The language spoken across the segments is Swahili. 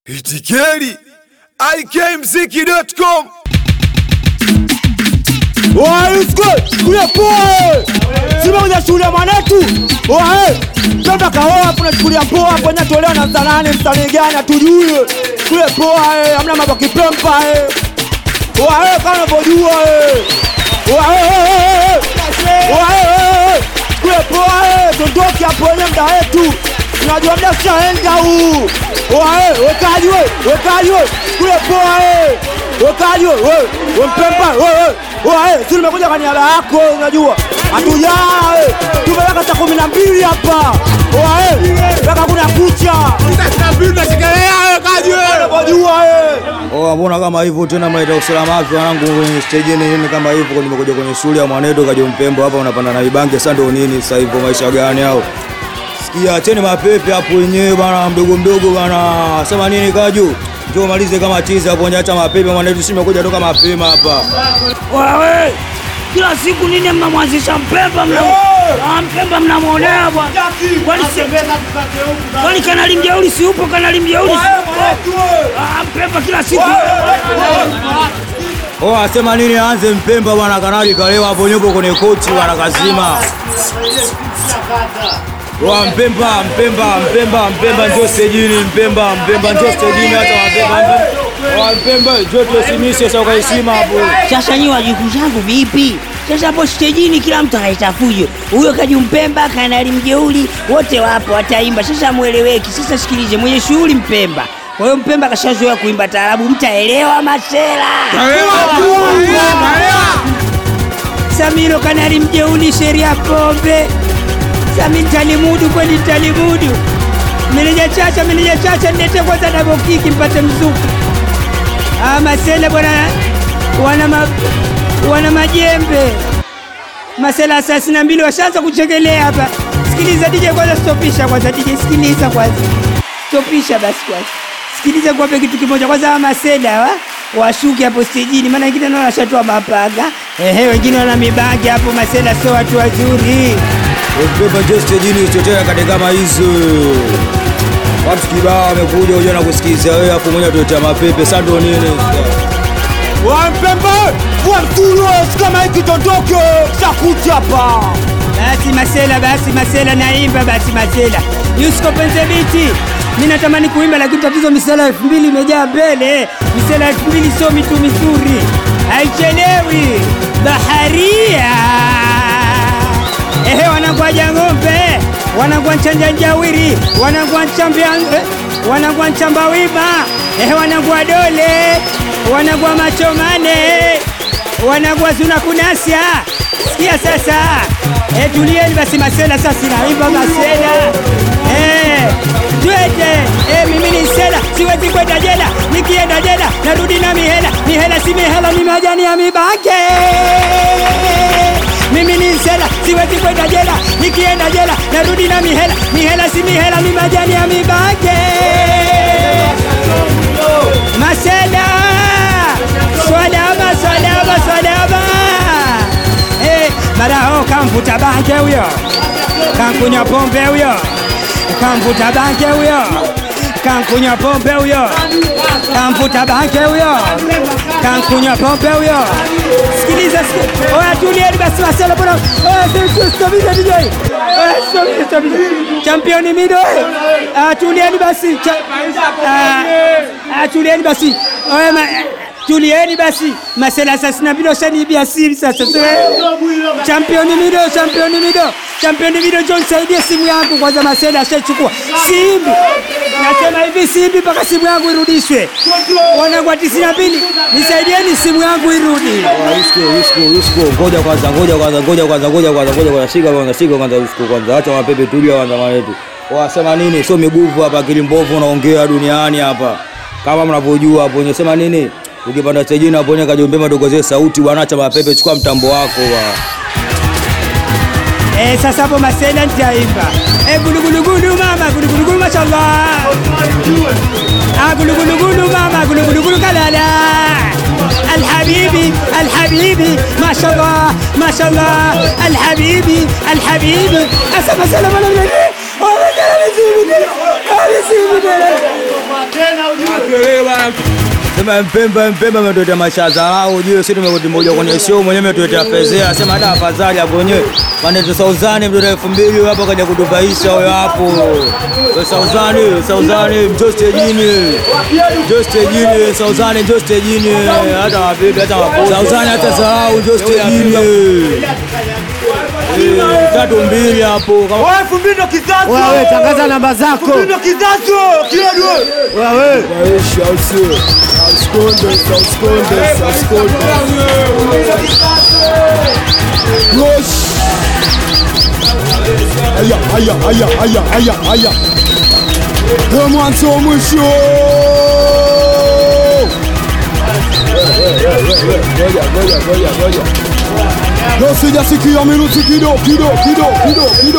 Itikeri ikmziki.com kule poa sima kwenye shule mwanetu oe mtoto kaoa hapo nachukulia poa hapo nyatolewa na msanani msanii gani atujue kule poa eh, hamna mambo kipempa eh. oe kama unavyojua eh. oe oe kule poa eh, tondoki hapo wenye mda wetu unajua mda ushaenda huu oe wekaji we wekaji we kule poa eh. wekaji we we we mpempa we we Oe, si nimekuja kwa niaba yako unajua. Hatujaa. eh. Tumeweka saa kumi na mbili hapa. Oe, mpaka kuna kucha. Unajua eh. Oh, mbona kama hivyo tena mnaita usalama wapi wanangu kwenye stage ni nini kama hivyo nimekuja kwenye shule ya mwanedo kaja mpembo hapa unapanda na vibange sasa ndio nini sasa hivyo maisha gani hao Sikia acheni mapepe hapo wenyewe bana mdogo mdogo bana sema nini kaju njoo malize kama chizi hapo acha mapepe mwanedo si nimekuja toka mapema hapa Wewe kila siku nini mnamwanzisha Mpemba mna Ah, Mpemba mnamwonea bwana. Kwani si- kwani kanali mjeuri si upo? Kanali mjeuri si upo? Ah, Mpemba kila siku Oh, asema nini aanze mpemba bwana kanali kalewa hapo nyupo kwenye kochi bwana kazima Wa mpemba mpemba mpemba mpemba njoo stejini mpemba mpemba njoo stejini hata mapemba wa mpemba njoo tusimishe sasa ukaisima hapo Sasa nyi wajukuu zangu vipi? Sasa hapo stejini kila mtu anaita fujo. Huyo Kaju Mpemba, Kanali Mjeuri, wote wapo wataimba. Sasa mweleweki. Sasa sikilize, mwenye shughuli Mpemba. Kwa hiyo Mpemba kashazoea kuimba taarabu, mtaelewa masela. Samiro Kanali Mjeuri, sheria pombe. Sami talimudu kweli talimudu. Meneja Chacha, meneja Chacha, nilete kwanza double kick mpate mzuku. Ah, masela bwana wana ma, wana majembe masela thelathini na mbili washaanza kuchekelea hapa. Sikiliza DJ kwanza, stopisha kwanza DJ, sikiliza kwanza, stopisha basi kwanza, sikiliza kuwape kitu kimoja kwanza. Hawa masela wa washuke hapo stejini, maana wengine naona washatoa mapaga, ehe, wengine wana mibangi hapo. Masela sio watu wazuri. mpemba njoo stejini chotea kade kama hizo watu kibao wamekuja unajua na kusikiza wewe hapo mwenyewe tuletea mapepe sasa ndio nini Wa mpembe, wa mtulo, kama hiki tondoke. Shakucha hapa. Basi Masela, basi Masela, naimba basi Masela, Yusko penze biti. Mimi natamani kuimba lakini tatizo misela elfu mbili imejaa mbele. Misela elfu mbili sio mitu mizuri, haichelewi. Baharia ehe, wanangwaja ng'ombe, wanangwa nchanja njawiri, wanangwa nchambia wanangwa nchamba wima, ehe, wanangwa dole, wanangwa macho mane wanagwa zuna kunasya. Sikia sasa, e, tulieni basi Masela, sasa naimba Masela e, twende e, mimi ni Sela, siwezi kwenda jela, nikienda jela narudi na mihela, mihela si mihela, ni majani ya mibange. Mimi ni Sela, siwezi kwenda jela, nikienda jela narudi na mihela, mihela si mihela, ni majani ya mibange. Masela Swalaba, swalaba, swalaba. Eh, maraho kamvuta bange huyo, kankunywa pombe huyo, kamvuta bange huyo, kankunywa pombe huyo, kamvuta bange huyo, kankunywa pombe huyo. Sikiliza, sikiliza. Oya, tulieni basi Marcelo, bwana. Oya, stopisha DJ. Oya, stopisha, stopisha. Championi mido. eh. Ah, tulieni basi. Cha- Ah, ah, tulieni basi. Oya, ma- tulieni basi masela thelathini na mbili washaniibia siri sasa championi mido championi mido championi mido jo nisaidie simu yangu kwanza masela ashaichukua simbi nasema hivi simbi mpaka simu yangu irudishwe wanagwa tisini na mbili nisaidieni simu yangu irudi Usko, usko, usko. Ngoja kwanza, ngoja kwanza, ngoja kwanza, ngoja kwanza, ngoja kwanza. Shika kwanza, shika kwanza usko kwanza. Acha mapepe tulia kwanza manetu. Wasema nini? Sio miguvu hapa, akili mbovu unaongea duniani hapa. Kama mnavyojua hapo wenye sema nini? Ukipanda stejini hapo wenye kajombema dogoze sauti bwana, acha mapepe, chukua mtambo wako bwana. Eh, sasa hapo masela nitaimba eh, gulugulugulu mama gulugulugulu mashallah ah, gulugulugulu mama gulugulugulu kalala الحبيبي الحبيبي ما شاء الله ما شاء الله الحبيبي الحبيبي اسف اسلم على النبي والله كان نسيبني نسيبني Sema Mpemba Mpemba ametuletea maisha ya dharau, ujue sisi tumekuja kwenye show mwenyewe ametuletea fezea, sema hata afadhali hapo wenyewe Maneto Sauzani mtoto elfu mbili hapo kaja kutupaisha huyo hapo. Wewe Sauzani, Sauzani njoo stejini. Njoo stejini, Sauzani njoo stejini. Hata wapiga hata wapo. Sauzani hata dharau njoo stejini. Eh, Tatu mbili hapo kama Wewe elfu mbili ndo kizazi. Wewe tangaza namba zako. Elfu mbili ndo kizazi. Kidogo. Wewe Haya, haya, haya, haya, haya, haya. Ndio mwanzo wa mwisho. Leo sijasikia miruti kido kido kido kido kido.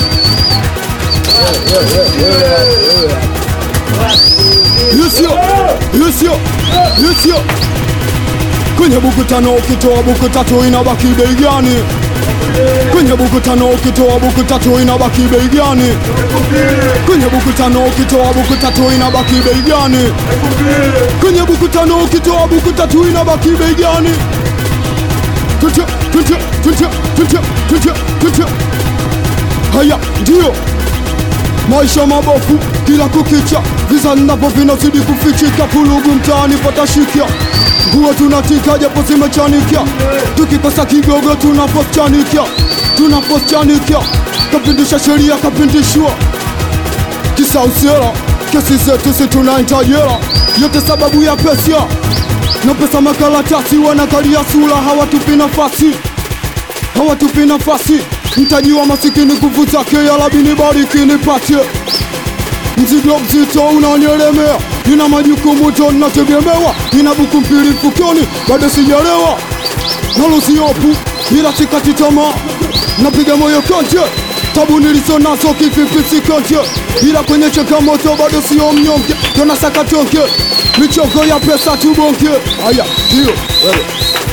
Yusio, yusio, yusio. Kwenye buku tano ukitoa buku tatu inabaki bei gani? Kwenye buku tano ukitoa buku tatu inabaki bei gani? Kwenye buku tano ukitoa buku tatu inabaki bei gani? Kwenye buku tano ukitoa buku tatu inabaki bei gani? Tutia, tutia, tutia, tutia, tutia, tutia. Haya, ndio maisha mabofu kila kukicha, visa napo vinazidi kufichika, kulugu mtaani patashikia, nguo tunatika japo zimechanikia, tukikosa kigogo tunapochanikia, tunapochanikia, kapindisha sheria kapindishwa kisausera, kesi zetu si tunaita jela, yote sababu ya pesa na pesa makaratasi, wanakalia sura, hawatupi nafasi hawatupi nafasi. Mtaji wa masikini nguvu zake, ya Rabbi bariki nipatie. Mzigo mzito unanielemea, nina majukumu to nategemewa, nina buku mbili mfukoni, bado sijalewa, nalo siopu, ila sikati tamaa, napiga moyo konje, tabu nilizo nazo kivipi sikonje, ila kwenye changamoto bado sio mnyonge, tena sakatonge, michongo ya pesa tubonge. Haya, ndio wewe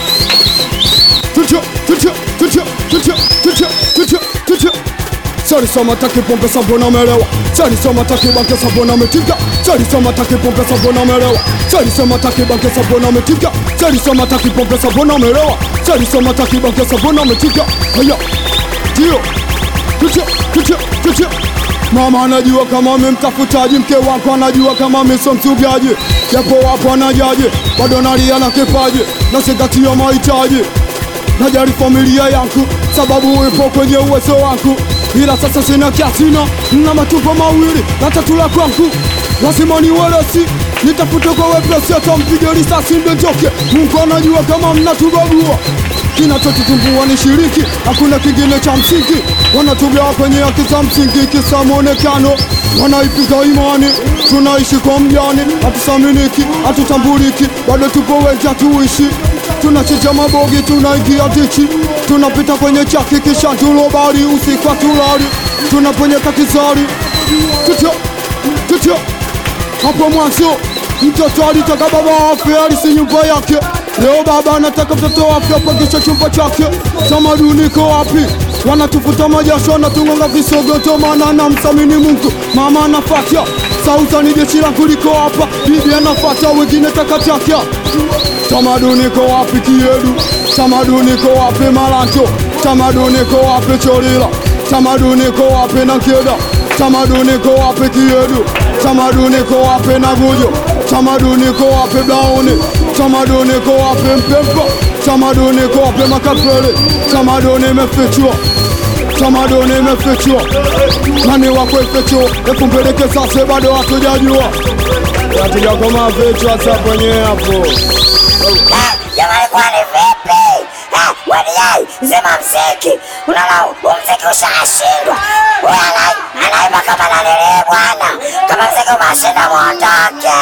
Tutia, tutia, tutia, tutia, tutia, tutia, tutia. Sali soma taki pombe sabona melewa Sali soma taki banke sabona metika Sali soma taki pombe sabona melewa Sali soma taki banke sabona metika Sali soma taki pombe sabona melewa Sali soma taki banke sabona metika Haya, ndio Tutia, tutia, tutia Mama anajua kama memtafutaji, mke wako anajua kama misomsugaji, japo wapo anajaji, bado nalia na kipaji, nazingatia mahitaji najali familia yangu sababu upo kwenye uwezo wangu, ila sasa sina kiasina na matupo mawili na tatu la kwangu, lazima niwelesi nitafute kwa wepesi, hata mpige risasi ndondoke. Mungu anajua kama mnatubagua, kinachotutumbua ni shiriki, hakuna kingine cha msingi. Wanatugawa kwenye haki za msingi, kisa mwonekano, wanaipinga imani. Tunaishi kwa mjani, hatusaminiki, hatutambuliki, bado tupo wengi, hatuishi tunachinja mabogi, tunaingia dichi, tunapita kwenye chaki, kisha tulobari usiku hatulali, tunaponyeka kizari tutio tutio. Hapo mwanzo mtoto alitaka baba afe, alisi nyumba yake. Leo baba anataka mtoto afe apangisha chumba chake. Tamaduni iko wapi? Wanatufuta majasho, wanatung'onga visogoto, maana namthamini Mungu. Mama anafatia sauta, ni jeshi langu liko hapa, bibi anafatia, wengine takataka Tamaduni ko wapi Kiedu? Tamaduni ko wapi Malanto? Tamaduni ko wapi Cholila? Tamaduni ko wapi Nankeda? Tamaduni ko wapi Kiedu? Tamaduni ko wapi Nagujo? Tamaduni ko wapi Blauni? Tamaduni ko wapi Mpemba? Tamaduni ko wapi Makapele? Tamaduni imefichwa tamaduni imefichwa, nani wakwefichwa? Ekumpeleke sasa, bado hatujajua, hatujakoma vichwa sasa kwenyewe hapo Jamani, kwani vipi? Ah, Wadiai, zima mziki. Unaona umziki ushashindwa. Huyu ana- anaimba kama nanile bwana, kama mziki umeshinda mwondoke.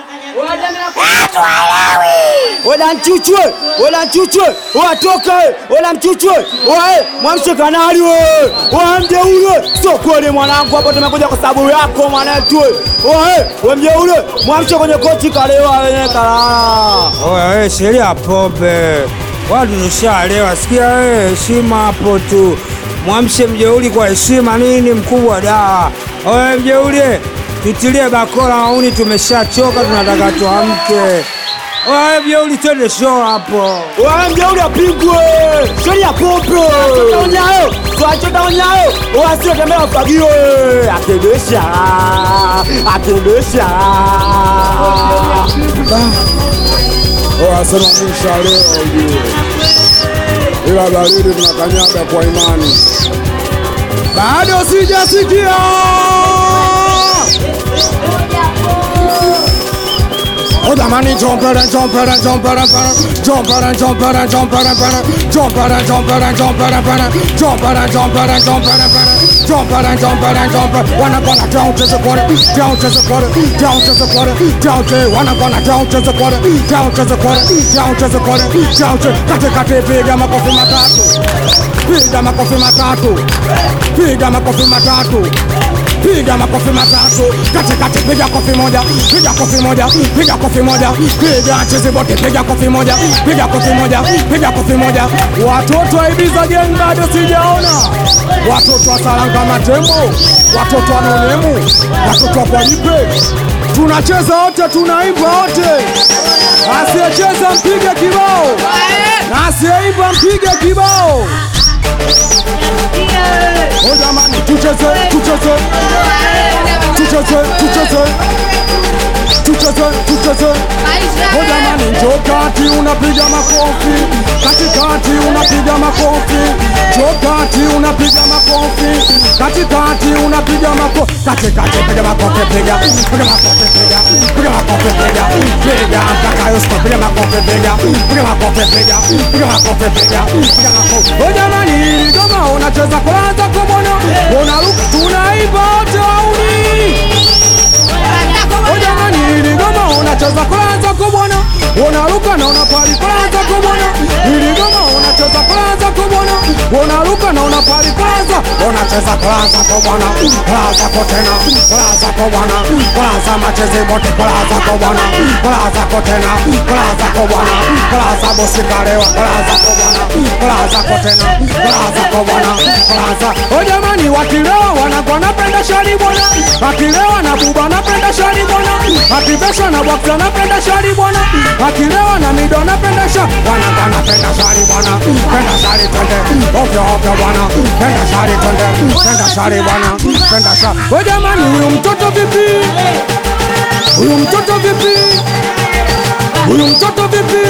Ah, tuwaelewi. Wala mchuchwe, wala mchuchwe, watoka we, wala mchuchwe, wae, mwamshe kanali we, wae mjeule, sio kweli mwanangu, hapo tumekuja kwa sababu yako mwanetu we, wae, we mjeule, mwamshe kwenye kochi kalewa wenye kalala. Oya wewe, sheria pombe, watu tushalewa. Sikia wewe, heshima hapo tu, mwamshe mjeuli kwa heshima. Nini mkubwa da? Oya mjeuli, Tutilie bakora wauni, tumeshachoka, tunataka tuamke. Oya jeuli, twende show hapo. Wewe mjeuri apigwe. Sheri ya popo. Onyayo. Tuachota onyayo. Wasio tembea ufagio. Akendesha. Akendesha. Wasema mwisha leo ujue, ila baridi tunakanyaga kwa imani. Bado sijasikia Oh jamani, jompere jompere jompere pere jompere jompere jompere pere jompere jompere jompere pere jompere jompere jompere pere jompere jompere jompere wanna gonna down to the quarter down to the quarter down to the quarter down to wanna gonna down to the quarter down to the quarter down to the quarter down to kate kate piga makofi matatu piga makofi matatu piga makofi matatu piga makofi matatu kati kati, piga kofi moja, piga kofi moja, piga kofi moja, piga chezi bote, piga kofi moja, piga kofi moja, piga kofi moja. Watoto wa Ibiza gang bado sijaona, watoto wa Saranga Matembo, watoto wa Nonemu, watoto wa Kwalipe, tunacheza wote, tunaimba wote, asiyecheza mpige kibao na asiyeimba mpige kibao. Oh jamani, tucheze, tucheze, tucheze, tucheze, tucheze, tucheze. Oh jamani, njoo kati unapiga makofi, katikati unapiga makofi, njoo kati unapiga makofi, katikati unapiga makofi, katikati piga makofi, piga, piga makofi, piga, piga makofi, piga, piga mpaka Yusufu, piga makofi, piga, piga makofi, piga, piga makofi, piga, piga makofi. Oh jamani, hili goma unacheza kwanza kumwona, unaruka tunaimba wote wauni Oh jamani, hili goma unacheza kwanza kumwona, unaruka na unapari kwanza kumwona, hili goma unacheza kwanza kumwona, unaruka na unapari kwanza, unacheza kwanza kumwona, kwanza kotena, kwanza kumwona, kwanza macheze bote kwanza kumwona, kwanza kotena, kwanza kumwona, kwanza bosikalewa, kwanza kumwona, kwanza kotena, kwanza kumwona, kwanza. Oh jamani, wakilewa wanakuwa napenda shari bwana, wakilewa na buba napenda shari bwana, akivesha na bwaksa napenda shari bwana, akilewa na mido napenda sha, wanakuwa napenda shari bwana, penda shari twende, ovyo ovyo bwana, penda shari twende, penda shari bwana, penda shari. Oh jamani, huyu mtoto vipi? Huyu mtoto vipi? Huyu mtoto vipi?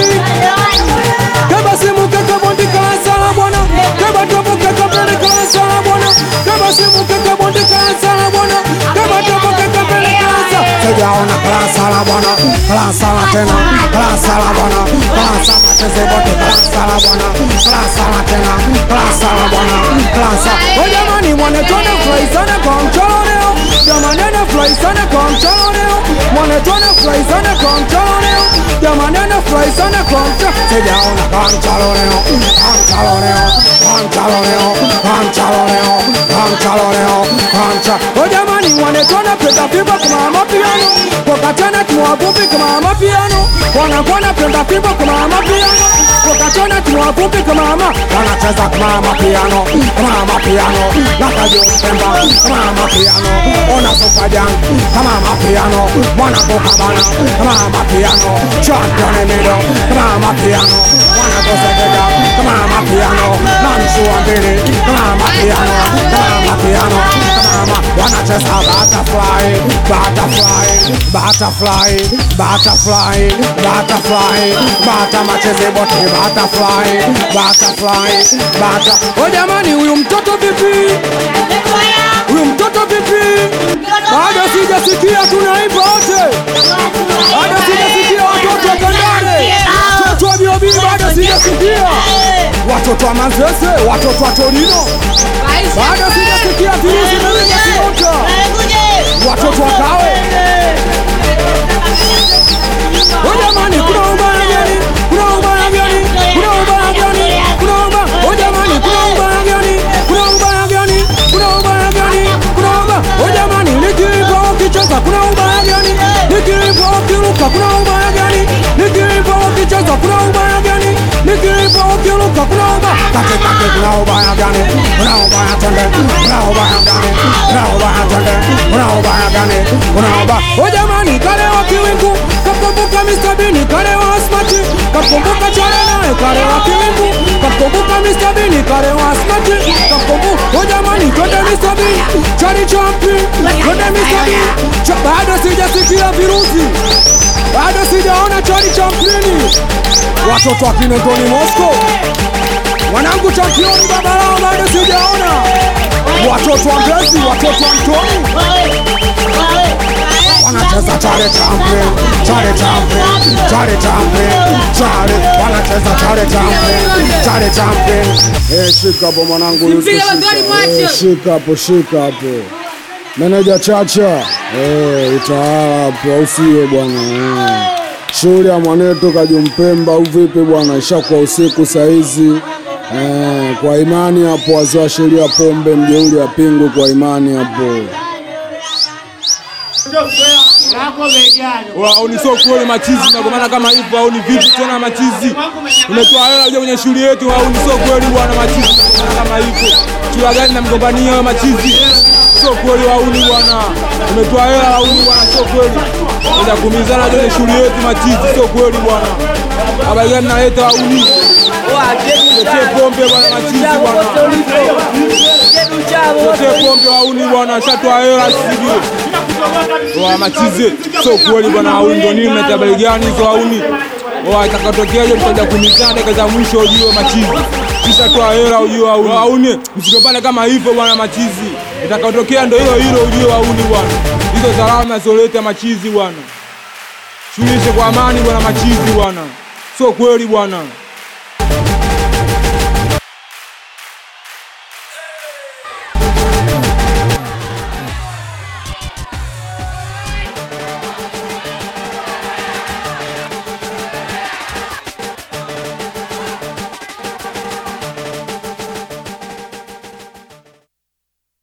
Kaba simu kaka bondi kansala bwana Kaba topo kaka pele kansala bwana Kaba simu kaka bondi kansala bwana Kaba topo kaka pele kansala Sijaona kansala bwana Kansala tena Kansala bwana Kansala cheze bote Kansala bwana Kansala tena Kansala bwana Kansala Oh jamani mwanetona furahi sana kwa mchoro leo Jamani anafurahi sana kwa mchoro leo Mwanetona furahi sana kwa mchoro leo Jamani anafurahi sana kwa mchoro Sijaona kwa mchoro leo Kwa mchoro leo Kwa mchoro leo Kwa mchoro leo Kwa mchoro leo Kwa mchoro Oh jamani mwanetona penda fimbo kama mapiano Kwa tena tuwavupi kama mapiano Wanakuwa napenda fimbo kama mapiano Kwa tena tuwavupi kama ma Wanacheza kama mapiano Kama mapiano Nakajo mpemba Kama mapiano Ona sofa jang Kama mapiano Mwana boka bana Kama mapiano Champion emido Kama mapiano Mwana kosegega Kama mapiano Namshua mbili Kama mapiano Kama mapiano Kama ma Wanacheza butterfly Butterfly Butterfly Butterfly Butterfly Bata macheze bote Butterfly Butterfly Bata Oh jamani huyu mtoto vipi Huyu mtoto vipi Bado sijasikia tunaimba wote Bado sijasikia watoto wa Kandare Watoto wa Biobi bado sijasikia Watoto wa Manzese Watoto wa Torino Bado sijasikia virusi vimeingia Kiota Watoto wa Kawe Oh jamani kuna ubaya gani? Kuna ubaya gani? Kuna ubaya gani? Kuna ubaya. Oh jamani kuna ubaya gani? Kuna ubaya gani? Kuna ubaya gani? Kuna ubaya. Oh jamani nikiipa ukicheza kuna ubaya gani? Nikiipa ukiruka kuna ubaya gani? Nikiipa ukicheza kuna ubaya gani? Nikiipa ukiruka kuna ubaya katikati kuna ubaya gani kuna ubaya twende kuna ubaya gani kuna ubaya twende kuna ubaya gani kuna ubaya o jamani kale wa kiwingu kakumbuka Mr. Bini kale wa smart kakumbuka chale naye kale wa kiwingu kakumbuka Mr. Bini kale wa smart kakumbuka o jamani twende Mr. Bini chali champi twende Mr. Bini Cha- bado sijasikia virusi bado sijaona chali champini watoto wa Kinondoni Moscow wanangu championi babalao bado sijaona watoto wa Mbezi watoto wa Mtoni wanacheza chale champion chale champion chale champion chale wanacheza chale champion chale champion eh shika hapo mwanangu Yusuf, Mpira shika. magari mwache. Eh, shika hapo shika hapo meneja chacha eh utaala hapo au sio bwana eh. shughuli ya mwanetu kajumpemba au vipi bwana ishakuwa usiku saizi eh, kwa imani hapo wazee wa sheria pombe mjeuli apingwe kwa imani hapo au ni sio kweli machizi na kwa maana kama hivyo au ni vipi tena machizi umetoa hela uje kwenye shughuli yetu au ni sio kweli bwana machizi na kwa maana kama hivyo chula gani namgombania wewe machizi sio kweli au ni bwana umetoa hela au ni bwana sio kweli ndio kumizana kwenye shughuli yetu machizi sio kweli bwana habari gani naleta au ni Tetee pombe bwana machizi bwana Tetee pombe au ni bwana shatoa hela sivyo wa machize sio kweli bwana auni ndo nini na habari gani hizo auni wa itakatokea hiyo mtaja kumizana dakika za mwisho ujue machizi kisha toa hela ujue auni auni msigombane kama hivyo bwana machizi itakatokea ndo hilo hilo ujue auni bwana hizo salama zoleta machizi bwana shughulishe kwa amani bwana machizi bwana sio kweli bwana